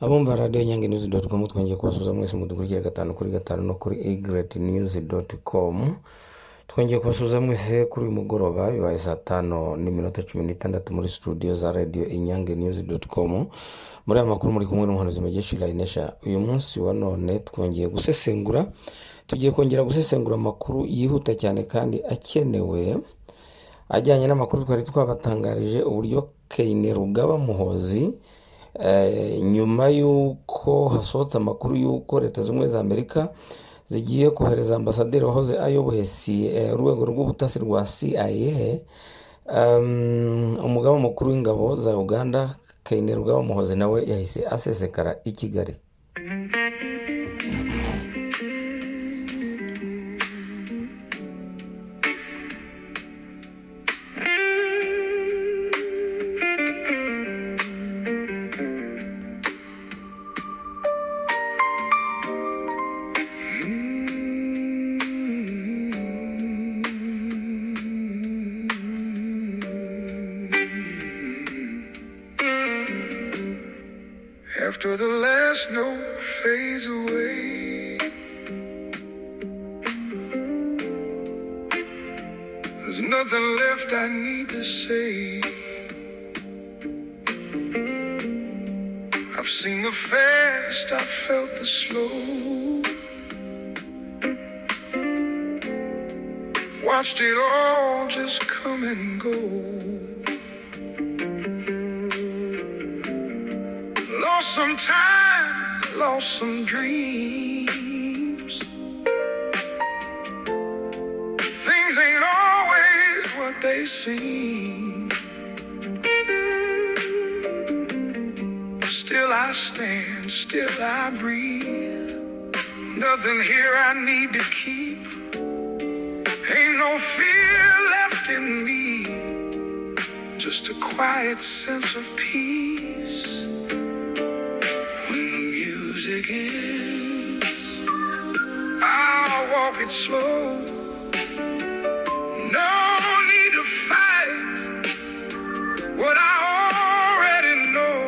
abumva radiyo nyange nizi doti komu twongeye kubasuhuza mwese mudukurikira gatanu kuri gatanu no kuri igireti nizi doti komu twongeye kubasuhuza mwese kuri uyu mugoroba bibaye saa tano n'iminota cumi n'itandatu muri studio za radiyo inyange nizi doti komu muri aya makuru muri kumwe n'umuhanuzi mugeshi rayinesha uyu munsi wa none twongeye gusesengura tugiye kongera gusesengura amakuru yihuta cyane kandi akenewe ajyanye n'amakuru twari twabatangarije uburyo keyine rugaba muhozi nyuma y'uko hasohotse amakuru y'uko leta zunze ubumwe za amerika zigiye kohereza ambasaderi wahoze ayoboye urwego rw'ubutasi rwa cia umugabo mukuru w'ingabo za uganda keyine rugaba muhozi nawe yahise asesekara i kigali After the last note fades away, there's nothing left I need to say. I've seen the fast, I've felt the slow, watched it all just come and go. Lost some time, lost some dreams. Things ain't always what they seem. Still I stand, still I breathe. Nothing here I need to keep. Ain't no fear left in me. Just a quiet sense of peace. When the music ends, I'll walk it slow. No need to fight what I already know.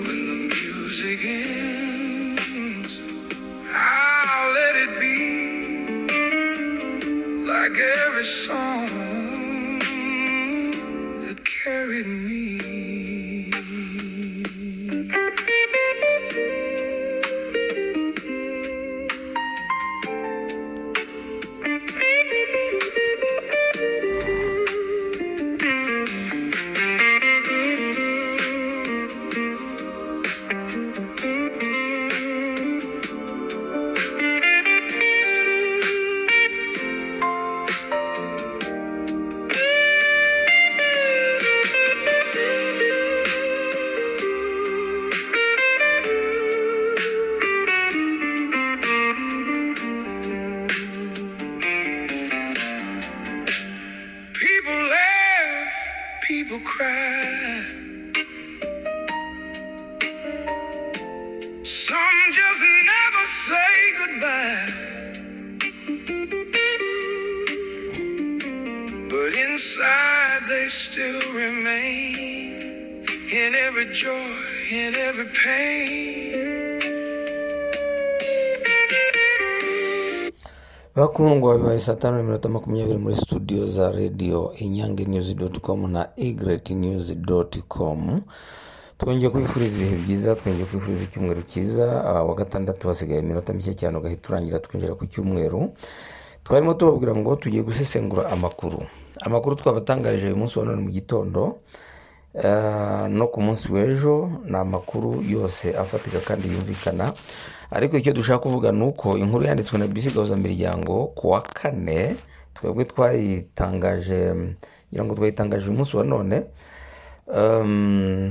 When the music ends, I'll let it be like every song that carried me. People laugh, people cry. Some just never say goodbye. But inside they still remain. In every joy, in every pain. bakundwa bibaye saa tanu n'iminota makumyabiri muri studio za radiyo inyange news doti com na igreti news doti com twongeye kwifuriza ibihe byiza twongeye kwifuriza icyumweru cyiza Ah, wa gatandatu hasigaye iminota mike cyane ugahita urangira twinjira ku cyumweru twarimo tubabwira ngo tugiye gusesengura amakuru amakuru twabatangarije uyu munsi wa none mu gitondo Ah, no ku munsi w'ejo ni amakuru yose afatika kandi yumvikana ariko icyo dushaka kuvuga ni uko inkuru yanditswe na bisi miryango ku wa kane twebwe twayitangaje ngira ngo twayitangaje uyu munsi wa none Um,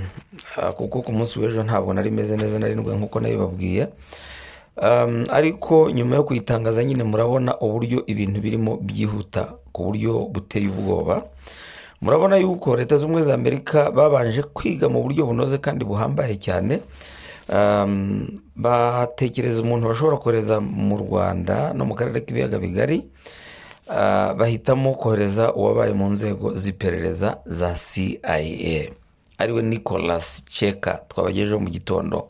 ah, kuko ku munsi w'ejo ntabwo nari meze neza narindwi nk'uko nabibabwiye Um, ariko nyuma yo kuyitangaza nyine murabona uburyo ibintu birimo byihuta ku buryo buteye ubwoba murabona yuko leta z'ubumwe za amerika babanje kwiga mu buryo bunoze kandi buhambaye cyane Um, batekereza umuntu bashobora kohereza mu rwanda no mu karere k'ibiyaga bigari Ah, bahitamo kohereza uwabaye mu nzego z'iperereza za cia ariwe nicholas cheka twabagejejeho mu gitondo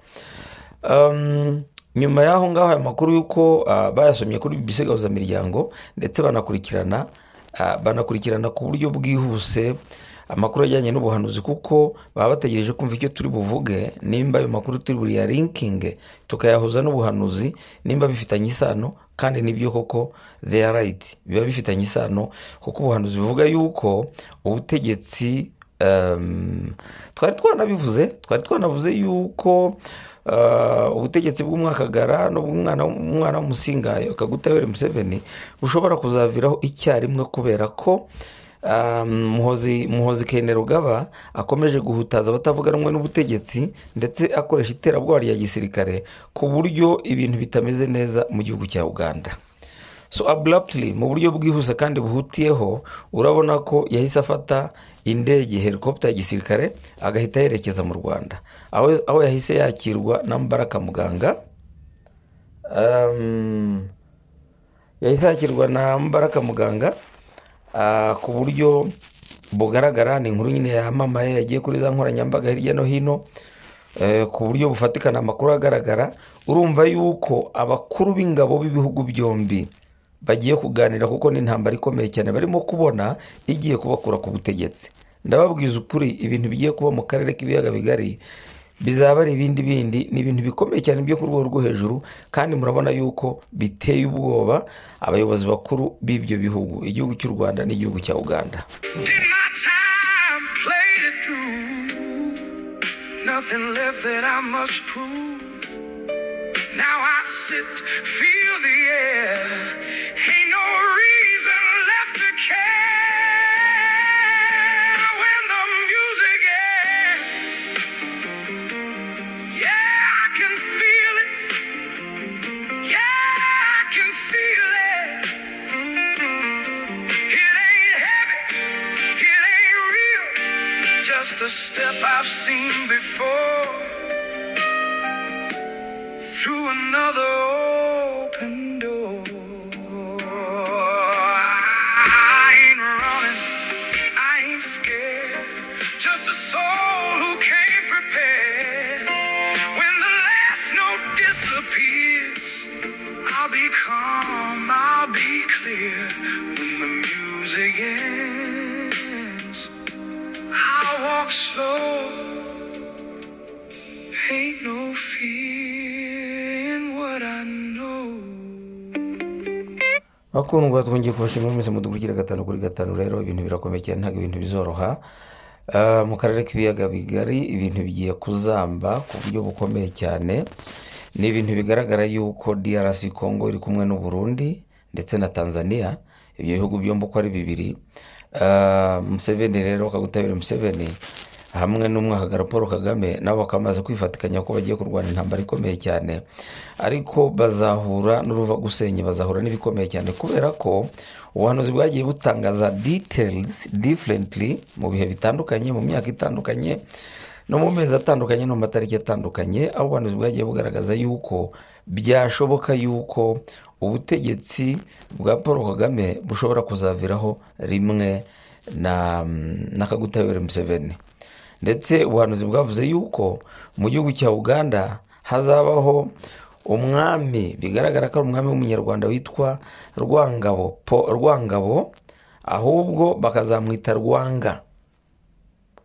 Um, nyuma y'aho ngaho aya makuru y'uko ah, bayasomye kuri bbc gahuzamiryango ndetse banakurikirana ah, banakurikirana ku buryo bwihuse amakuru ajyanye n'ubuhanuzi kuko baba bategereje kumva icyo turi buvuge nimba ayo makuru turi buriyarinkinge tukayahuza n'ubuhanuzi nimba bifitanye isano kandi nibyo koko they are right biba bifitanye isano kuko ubuhanuzi buvuga yuko ubutegetsi um, twari twanabivuze twari twanavuze yuko uh, ubutegetsi bw'umwakagara n'ubw'umwana w'umwana w'umusingayo kaguta yoweri museveni bushobora kuzaviraho icyarimwe kubera ko um, muhozi muhozi kene rugaba akomeje guhutaza abatavuganwe n'ubutegetsi ndetse akoresha iterabwoba rya gisirikare ku buryo ibintu bitameze neza mu gihugu cya uganda so abruptly mu buryo bwihuse kandi buhutiyeho urabona ko yahise afata indege helicopter ya gisirikare agahita yerekeza mu rwanda aho, aho yahise yakirwa na mbaraka muganga um, yahise yakirwa na mbaraka muganga ah, ku buryo bugaragara ni inkuru nyine yamamaye yagiye kuri za nkoranyambaga hirya no hino eh, ku buryo bufatikana amakuru agaragara urumva yuko abakuru b'ingabo b'ibihugu byombi bagiye kuganira kuko ni intambara ikomeye cyane barimo kubona igiye kubakura ku butegetsi ndababwiza ukuri ibintu bigiye kuba mu karere k'ibiyaga bigari bizaba ari ibindi bindi ni ibintu bikomeye cyane byo ku rwego rwo hejuru kandi murabona yuko biteye ubwoba abayobozi bakuru b'ibyo bihugu igihugu cy'u rwanda n'igihugu cya uganda Did my time, played it through. Nothing left that I must prove. Now I sit, feel the air. Ain't no reason left to care. When the music ends, yeah, I can feel it. Yeah, I can feel it. It ain't heavy, it ain't real. Just a step I've seen before through another open door. I ain't running, I ain't scared. Just a soul who came prepared. When the last note disappears. I'll be calm, I'll be clear when the music ends. I'll walk slow, ain't no fear in what I know. bakundwa twongeye kubashimira mwese mudugugira gatanu kuri gatanu rero ibintu birakomeye cyane ntabwo ibintu bizoroha Ah, mu karere k'ibiyaga bigari ibintu bigiye kuzamba ku buryo bukomeye cyane ni ibintu bigaragara yuko drc congo iri kumwe n'u Burundi ndetse na tanzania ibyo bihugu byombi uko ari bibiri Ah, museveni rero kagutabira museveni hamwe n'umwahagara paul kagame nabo bakamaze kwifatikanya ko bagiye kurwana intambara ikomeye cyane ariko bazahura n'uruvagusenya bazahura n'ibikomeye cyane kubera ko ubuhanuzi bwagiye butangaza details differently mu bihe bitandukanye mu myaka itandukanye no mu mezi atandukanye no mu matariki atandukanye aho ubuhanuzi bwagiye bugaragaza yuko byashoboka yuko ubutegetsi bwa paul kagame bushobora kuzaviraho rimwe na, na kagutabera museveni ndetse ubuhanuzi bwavuze yuko mu gihugu cya uganda hazabaho umwami bigaragara ko ari umwami w'umunyarwanda witwa rwangabo Po- rwangabo ahubwo bakazamwita rwanga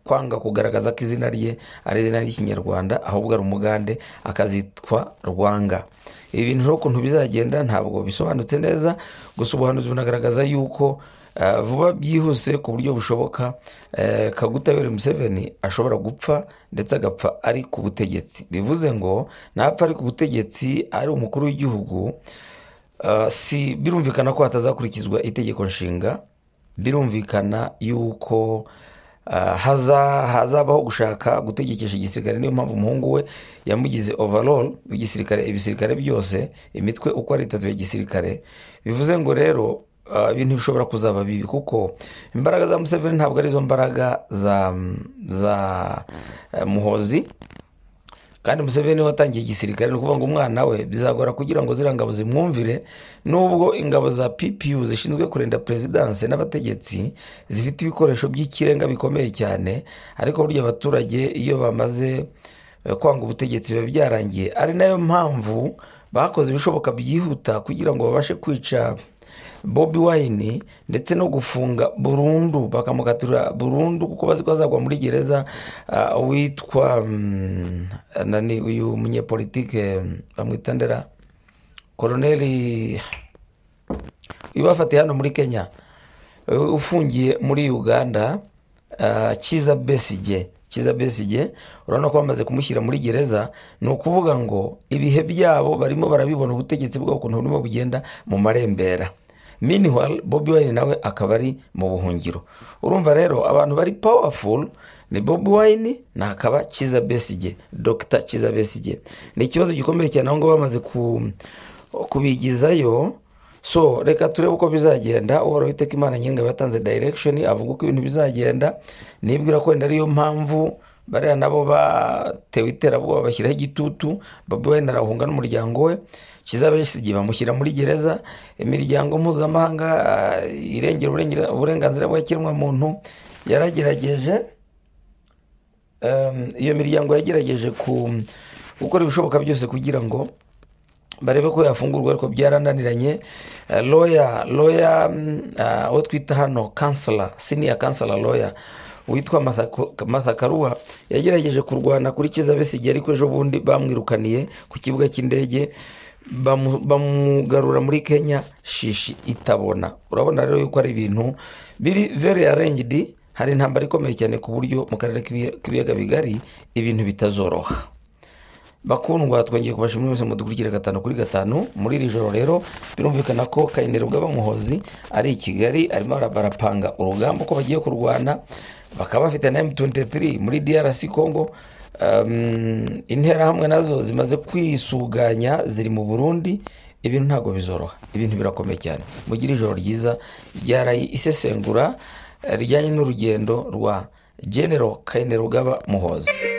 kwanga kugaragaza ko izina rye ari izina ry'ikinyarwanda ahubwo ari umugande akazitwa rwanga ibi bintu rero ukuntu bizagenda ntabwo bisobanutse neza gusa ubuhanuzi bunagaragaza yuko eh, vuba byihuse ku buryo bushoboka eh, kaguta yoweri museveni ashobora gupfa ndetse agapfa ari ku butegetsi bivuze ngo napfa ari ku butegetsi ari umukuru w'igihugu Uh, si birumvikana ko hatazakurikizwa itegeko nshinga birumvikana yuko uh, haza- hazabaho gushaka gutegekesha igisirikare niyo mpamvu umuhungu we yamugize overall w'igisirikare ibisirikare byose imitwe uko ari itatu ya gisirikare bivuze ngo rero uh, ibintu bishobora kuzaba bibi kuko imbaraga za museveni ntabwo arizo mbaraga za, za eh, muhozi kandi museveni watangiye igisirikare ni ukuvuga ngo umwana we bizagora kugira ngo ziriya ngabo zimwumvire nubwo ingabo za ppu zishinzwe kurinda perezidanse n'abategetsi zifite ibikoresho by'ikirenga bikomeye cyane ariko burya abaturage iyo bamaze eh, kwanga ubutegetsi biba byarangiye ari nayo mpamvu bakoze ibishoboka byihuta kugira ngo babashe kwica bobi wayini ndetse no gufunga burundu bakamukatirira burundu kuko bazi ko azagwa muri gereza ah, witwa mm, nani uyu munyepolitike mm, bamwita ndera koroneli uyu bafatiye hano muri kenya uh, ufungiye muri uganda ah, kiza besige kiza besige urabona ko bamaze kumushyira muri gereza ni ukuvuga ngo ibihe byabo barimo barabibona ubutegetsi bw'ukuntu burimo bugenda mu marembera meanwhile bobi wine nawe akaba ari mu buhungiro urumva rero abantu bari powerful ni bobi wine ni akaba kiza besige dr kiza besige ni ikibazo gikomeye cyane aho ngaho bamaze ku, kubigizayo so reka turebe uko bizagenda uhoraho iteka imana nyir'ingabo yatanze direction avuga uko ibintu bizagenda nibwira ko wenda ariyo mpamvu bariya nabo batewe iterabwoba bashyiraho igitutu bobi wine arahunga n'umuryango we kizaba yisigiye bamushyira muri gereza imiryango mpuzamahanga ah, irengera uburengera- uburenganzira bwa kiremwamuntu yaragerageje Em, iyo miryango yagerageje ku gukora ibishoboka byose kugira ngo barebe ko yafungurwa ariko byarananiranye Eh, lawyer lawyer mm, ah, uwo twita hano kansala senior kansala lawyer witwa Martha Ko- Martha Karua yagerageje kurwana kuri kiza besige ariko ejo bundi bamwirukaniye ku kibuga cy'indege bamu- bamugarura muri kenya shishi itabona urabona rero yuko ari ibintu biri very arranged hari intambara ikomeye cyane ku buryo mu karere k'ibiya- k'ibiyaga bigari ibintu bitazoroha bakundwa twongeye kubashimira mwese mudukurikira gatanu kuri gatanu muri iri joro rero birumvikana ko kayinero bw'abamuhozi ari i kigali arimo ara- barapanga urugamba ko bagiye kurwana bakaba bafite na m23 muri drc congo um, interahamwe nazo zimaze kwisuganya ziri mu burundi ibintu ntabwo bizoroha ibintu birakomeye cyane mugire ijoro ryiza ryaraye isesengura eh, rijyanye n'urugendo rwa general kayinero muhozi